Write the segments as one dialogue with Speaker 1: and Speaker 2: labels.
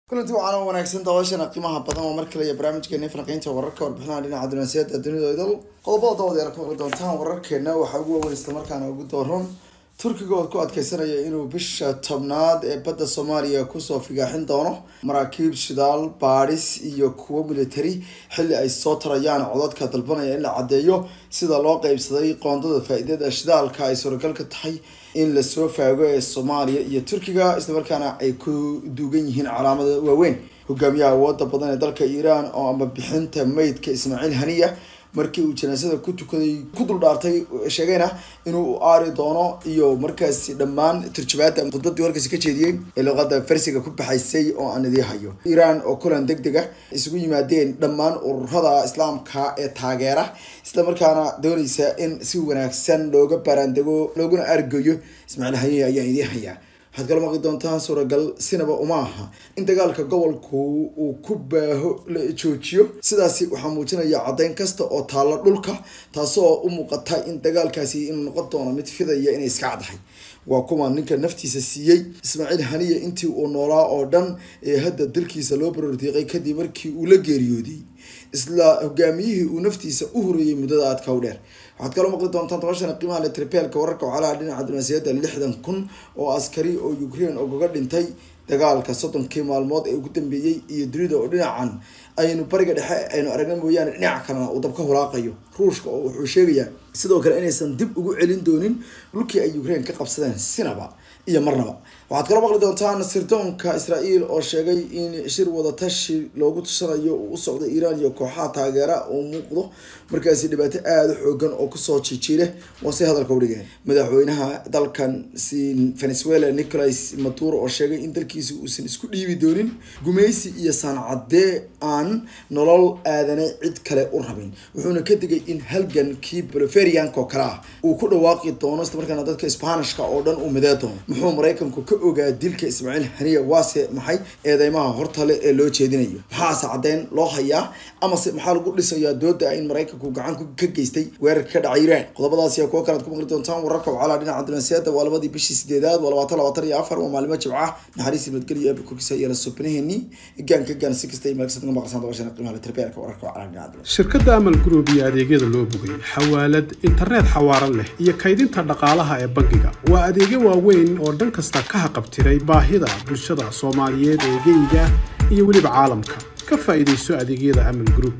Speaker 1: kulanti waxaana wanaagsan daawashana qiimaha badan oo mar kale iyo barnaamijkeena falanqeynta wararka warbixinaha dhinaca dunaasiyada dunida idal qodobada dawadeer ka maqli doontaan wararkeena waxaa ugu waaweyn islamarkaana ugu dooron turkiga oo ku adkeysanaya inuu bisha tobnaad ee badda soomaaliya kusoo figaaxin doono maraakiib shidaal baadhis iyo kuwo military xilli ay soo tarayaan codadka dalbanaya in la caddeeyo sida loo qeybsaday qoondada faa-iidada shidaalka ay suuragalka tahay in lasoo faago ee soomaaliya iyo turkiga islamarkaana ay ku duugan yihiin calaamada waaweyn hogaamiyaha awooda badan ee dalka iiraan oo ama bixinta meydka ismaaciil haniya markii uu janaasada ku tukaday ku duldhaartay sheegayna inuu aari doono iyo markaasi dhammaan turjubaada khudbadii warkaasi ka jeediyey ee luqada farsiga ku baxaysay oo aan idii hayo iiraan oo kulan deg deg ah isugu yimaadeen dhammaan ururada islaamka ee taageera islamarkaana dooneysa in si wanaagsan looga baaraandego looguna argayo ismaaciil haniye ayaan idii hayaa waxaad kala maqli doontaan suuragal sinaba uma aha in dagaalka gobolku uu ku baaho la joojiyo sidaasi waxaa muujinaya caddeyn kasta oo taalla dhulka taasoo u muuqata in dagaalkaasi inuu noqon doono mid fidaya inay iska caddahay waa kuwa ninka naftiisa siiyey ismaaciil haniya intii uu noolaa oo dhan ee hadda dalkiisa loo barordiiqay kadib markii uu la geeriyooday isla hogaamiyihii uu naftiisa u horeeyey muddada aadka u dheer waxaad kaloo maqli doontaan tabashana qiimaha letripeelka wararka wacalaha dhinaca dunaasiyada lixdan kun oo askari oo ukraine ogaga dhintay dagaalka soddonkii maalmood ee ugu dambeeyey iyo dunida oo dhinacan aynu bariga dhexe aynu aragna mooyaane dhinaca kalena uu dabka hulaaqayo ruushka oo wuxuu sheegayaa sidoo kale inaysan dib ugu celin doonin dhulkii ay ukraine ka qabsadeen sinaba iyo marnaba waxaad kaloo maqli doontaan sirdoonka israel oo sheegay in shir wadatashi loogu tushanayo uu u socdo iiraan iyo kooxaha taageera uu muuqdo markaasi dhibaato aada u xoogan oo kusoo jijiile waa si hadalka udhigeen madaxweynaha dalkan si venezuela nicolas maduro oo sheegay in dalkiisa uusan isku dhiibi doonin gumeysi iyo saancadee aan nolol aadanay cid kale u rabin wuxuuna ka digay in halgankii boliverianka oo kale ah uu ku dhawaaqi doono islamarkaana dadka sbanishka oo dhan uu midee doono muxuu maraykanku ka ogaa dilka ismaaciil haniya waase maxay eedeymaha hortale ee loo jeedinayo maxaase caddeyn loo hayaa amase maxaa lagu dhisayaa dooda in maraykanku gacan ka geystay weerarka ka dhacay iiraan qodobadaas iyo kuwo kalead ku maqli doontaan wararka wacalaa dhinaca dunaasiyada waa labadii bishii sideedaad waa labaatan labaatan iyo afar waa maalimo jimca naxariis nabadgelyo eeba korkiisa iyo la subnaheeni gaanka gaan si kasta imaagsan uga maqsan dabashana qiimaha letribeelka wararka wacalaa dhinaca dunaasiyada
Speaker 2: shirkadda amal group iyo adeegyada loo bogay xawaalad internet xawaaran leh iyo kaydinta dhaqaalaha ee bangiga waa adeegyo waaweyn oo dhan kasta ka haqabtiray baahida bulshada soomaaliyeed ee geyga iyo weliba caalamka ka faa'iidayso adeegyada amal group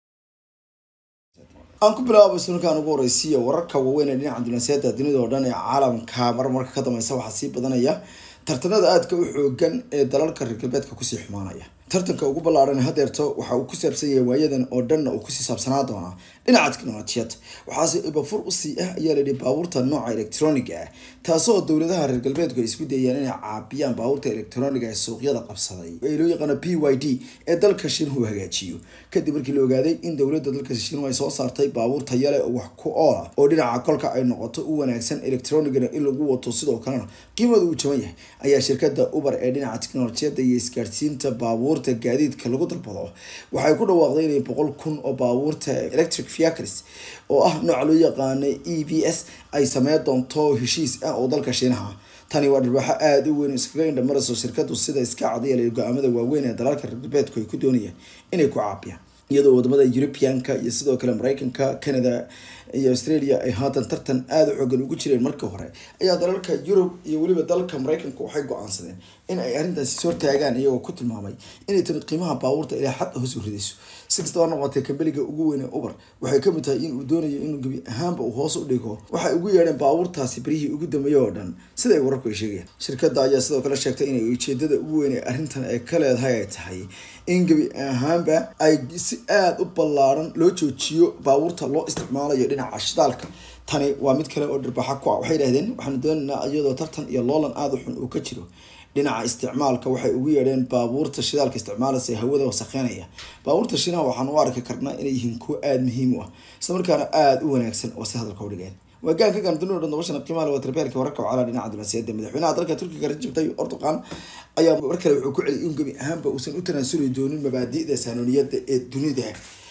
Speaker 1: aan ku bilaabo sunkan ugu horeysiiya wararka waaweyn ee dhinaca dunaasiyada dunida oo dhan ee caalamka marmarka ka dambeysa waxaa sii badanaya tartanada aadka u xoogan ee dalalka reer galbeedka kusii xumaanaya tartanka ugu ballaaran hadeerto waxa uu ku saabsan yahay waayadan oo dhanna uu kusii saabsanaa doonaa dhinaca teknolojiyad waxaase ibafur usii ah ayaa layidhi baabuurta nooca electroniga ah taasoo dowladaha reer galbeedku ay isku dayayaan inay caabiyaan baabuurta electroniga ee suuqyada qabsaday ee loo yaqaano p y d ee dalka shiinuhu hagaajiyo kadib markii la ogaaday in dowladda dalka shiinuhu ay soo saartay baabuur tayale oo wax ku oola oo dhinaca kolka ay noqoto u wanaagsan electronigana in lagu wato sidoo kalena qiimada uu jaban yahay ayaa shirkada uber ee dhinaca teknolojiyada iyo isgaarsiinta baabuurta gaadiidka lagu dalbado waxay ku dhawaaqday inay boqol kun oo baabuurta electric vehicles oo ah nooca loo yaqaana e v s ay sameyn doonto heshiis ah oo dalka shiinaha tani waa dharbaaxo aada u weyn iskaga indhamarayso shirkadu sida iska cadiyala go-aamada waaweyn ee dalalka reer galbeedku ay ku doonayaan inay ku caabiyaan iyadoo wadamada europeanka iyo sidoo kale mareykanka canada iyo australia ay haatan tartan aada u xoogan ugu jireen markii hore ayaa dalalka yurub iyo weliba dalalka mareykanka waxay go-aansadeen in ay arrintaasi soo taagaan iyagoo ku tilmaamay inay tani qiimaha baabuurta ilaa xad hoos u ridayso si kastaba noqotay kambeliga ugu weyn ee uber waxay kamid tahay in uu doonayo inuu gebi ahaanba uu hoos u dhigo waxay ugu yeedheen baabuurtaasi berihii ugu dambeeyey oo dhan sida ay wararku ay sheegayaan shirkadda ayaa sidoo kale sheegtay inay ujeedada ugu weyn ee arrintan ay ka leedahay ay tahay in gebi ahaanba ay si aada u ballaaran loo joojiyo baabuurta loo isticmaalayo dhinaca shidaalka tani waa mid kale oo dhirbaxa ku ah waxay yidhahdeen waxaanu doonaynaa iyadoo tartan iyo loolan aada u xun uu ka jiro dhinaca isticmaalka waxay ugu yeedheen baabuurta shidaalka isticmaalaysa ee hawada wasakheynaya baabuurta shiinaha waxaan u arki karnaa inay yihiin kuwo aada muhiim u ah islamarkaana aada u wanaagsan oo si hadalka udhigeen waagaan ka gaandunida dhan dabashana qiimaha leh waa tarbeelka wararka wacala dhinaca dunaasiyada madaxweynaha dalka turkiga rajab tayyip erdogan ayaa mar kale wuxuu ku celiyay in gebi ahaanba uusan u tanaasuli doonin mabaadi'da saanoniyada ee dunida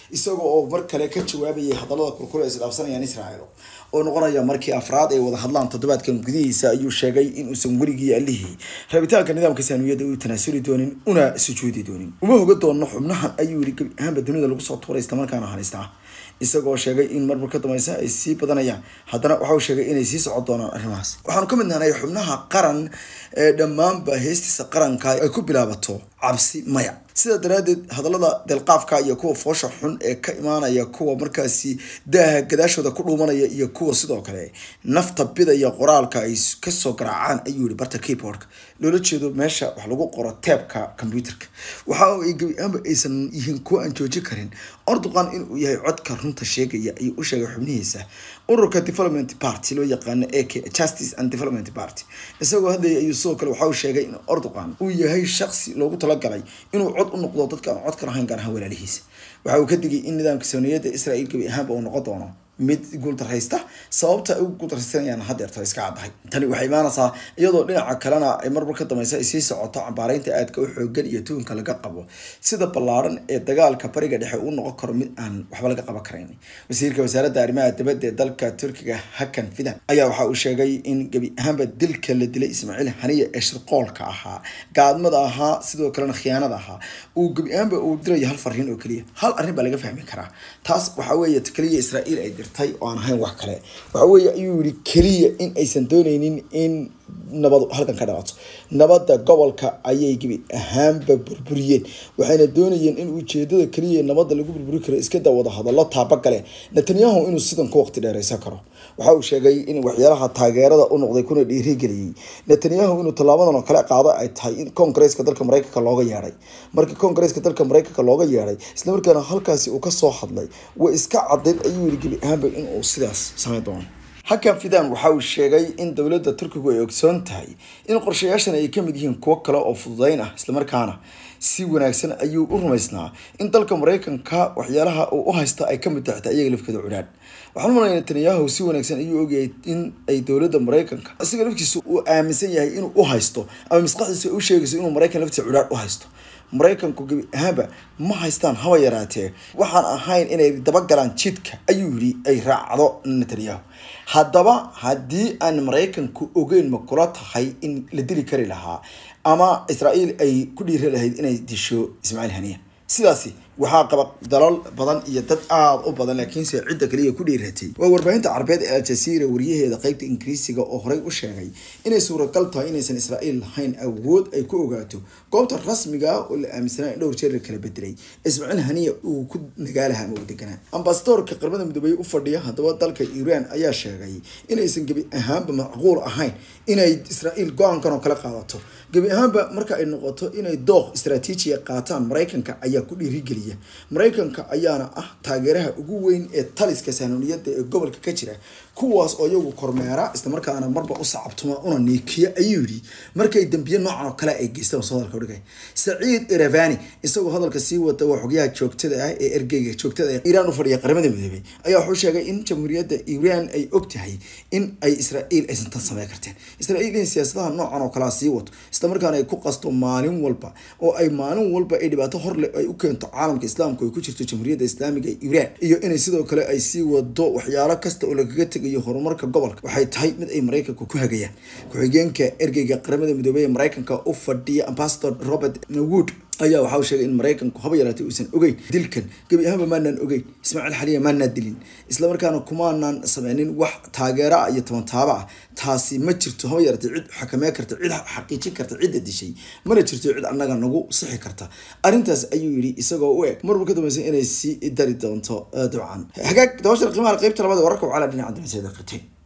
Speaker 1: isaga oo mar kale ka jawaabayay hadallada kulkule ay isdhaafsanayaan israel oo noqonaya markii afraad ay wada hadlaan toddobaadkan gudihiisa ayuu sheegay inuusan weligii allihii rabitaanka nidaamka saaniyada u tanaasuli doonin una sujuudi doonin uma hoga doono xubnahan ayuu yiri gebi ahaanba dunida lagu soo tuuray islamarkaana hanistaa isagoo sheegay in marmar ka dambaysa ay sii badanayaan haddana waxa uu sheegay inay sii socon doonaan arrimahaas waxaanu ka mid nahnay xubnaha qaran ee dhammaanba heestiisa qaranka ay ku bilaabato cabsi maya sidaa daraaddeed hadallada delqaafka iyo kuwa foosha xun ee ka imaanaya kuwa markaasi daaha gadaashooda ku dhuumanaya iyo kuwa sidoo kale nafta bidaya qoraalka ay kasoo garaacaan ayuu yihi barta keyboardka loola jeedo meesha wax lagu qoro teebka computerka waxa ay gebi ahaanba aysan yihiin kuwa aan jooji karin orduqan inuu yahay codka runta sheegaya ayuu u sheegay xubnihiisa ururka development party loo yaqaano ak justice and development party isagoo hadlaya ayuu sidoo kale waxa uu sheegay in orduqan uu yahay shaksi loogu talagalay inuu cod u noqdo dadka aan codka lahayn gaar ahaan walaalihiisa waxa uu ka digay in nidaamka sooniyada israel gebi ahaanba uu noqon doono mid guuldaraysta sababta ay u guuldaraysanayaan hadeerta iska caddahay tani waxay imaanaysaa iyadoo dhinaca kalena ay marmar ka dambaysa ay sii socoto cambaaraynta aadka u xoogan iyo tuhunka laga qabo sida ballaaran ee dagaalka bariga dhexe uu noqon karo mid aan waxba laga qaban karayn wasiirka wasaaradda arrimaha dibadda ee dalka turkiga hakan fidan ayaa waxa uu sheegay in gebi ahaanba dilka la dilay ismaaciil haniya ee shirqoolka ahaa gaadmada ahaa sidoo kalena khiyaanada ahaa uu gebi ahaanba uu dirayo hal fariin oo keliya hal arrin baa laga fahmi karaa taas waxa weeye keliya israa'iil ay dirtay oo aan ahayn wax kale waxa weeye ayuu yihi keliya in aysan dooneynin in nabadu halkan ka dhalato nabadda gobolka ayay gebi ahaanba burburiyeen waxayna doonayeen in ujeedada keliya nabadda lagu burburi karo iska dawada hadallo taabagale netanyahu inuu sidan ku waqti dheereysan karo waxa uu sheegay in waxyaalaha taageerada u noqday kuna dhiirigeliyey netanyahu inuu tallaabadan oo kale qaado ay tahay in koongareeska dalka mareykanka looga yeedhay markii koongareeska dalka mareykanka looga yeedhay islamarkaana halkaasi uu kasoo hadlay way iska cadayd ayuu yiri gebi ahaanba inuu sidaas sameyn doono hakan fidan waxa uu sheegay in dowladda turkigu ay ogsoon tahay in qorshayaashan ay kamid yihiin kuwo kale oo fududeyn ah islamarkaana si wanaagsan ayuu u rumaysnaa in dalka mareykanka waxyaalaha uu u haysta ay kamid tahay xitaa iyaga lafkeeda cudhaan waxaan umalaya netanyahu si wanaagsan ayuu ogyahay in ay dowladda mareykanka isaga lafkiisa uu aaminsan yahay inuu u haysto ama maskaxdiisa u sheegayso inuu mareykan laftiisa cudhaan u haysto mareykanku gebi ahaanba ma haystaan haba yaraatee waxaan ahayn inay dabagalaan jidka ayuu yidhi ay raacdo netanyahu haddaba haddii aan mareykanku ogeyn ma kula tahay in la dili kari lahaa ama israa'iil ay ku dhiiri lahayd inay disho ismaaciil haniya sidaasi waxaa qaba dalal badan iyo dad aada u badan laakiinse cidda kaliya ku dhiiratay waa warbaahinta carabeed ee aljazeera wariyaheeda qeybta ingiriisiga oo horey u sheegay inay suuragal tahay inaysan israa'iil lahayn awood ay ku ogaato goobta rasmiga ah oo la aaminsanaa in dhowr jeer la kala bedelay ismaaciil haniya uu ku nagaalaha ama uu deganaa ambasadorka qaramada midoobey u fadhiya haddaba dalka iiraan ayaa sheegay inaysan gebi ahaanba macquul ahayn inay israa'iil go-aankan oo kale qaadato gebi ahaanba marka ay noqoto inay dooq istraatiijiya qaataan mareykanka ayaa ku dhiirigeliya mareykanka ayaana ah taageeraha ugu weyn ee taliska saanuniyada ee gobolka ka jira kuwaas oo iyagu kormeera islamarkaana marba u sacabtuma una niikiya ayuu yidhi markay dambiye noocan oo kale ay geystaan soo hadalka udhigay saciid iravani isagoo hadalka sii wata waa xogyaha joogtada ah ee ergeyga joogtada ee iiraan u fadhiya qaramada midoobey ayaa wuxuu sheegay in jamhuuriyadda iiraan ay og tahay in ay israa'iil aysan tan samey karteen israa'iil in siyaasadaha noocan oo kalea sii wato islamarkaana ay ku qasto maalin walba oo ay maalin walba ay dhibaato horle ay u keento caalamka islaamka ay ku jirto jamhuuriyadda islaamiga ee iiraan iyo inay sidoo kale ay sii wado waxyaalo kasta oo lagaga tegayo horumarka gobolka waxay tahay mid ay mareykanka ku hagayaan ku-xigeenka ergeyga qaramada midoobey ee mareykanka u fadhiya ambasador robert wood ayaa waxa uu sheegay in mareykanku haba yaraatay uusan ogeyn dilkan gebi ahaanba maanaan ogeyn ismaaciil xaliya maanaan dilin islamarkaana kumaanaan sameynin wax taageera ah iyo tabantaaba ah taasi ma jirto haba yaraatay cid xakamee karta cid xaqiijin karta cidda dishay mana jirto cid annaga nagu sixi karta arrintaas ayuu yidhi isagoo u eg marba ka dambaysa inay sii dari doonto dabcan hagaag dabashar qiimaha qeybta labaad wararka wacala dhinaca dibasada qateen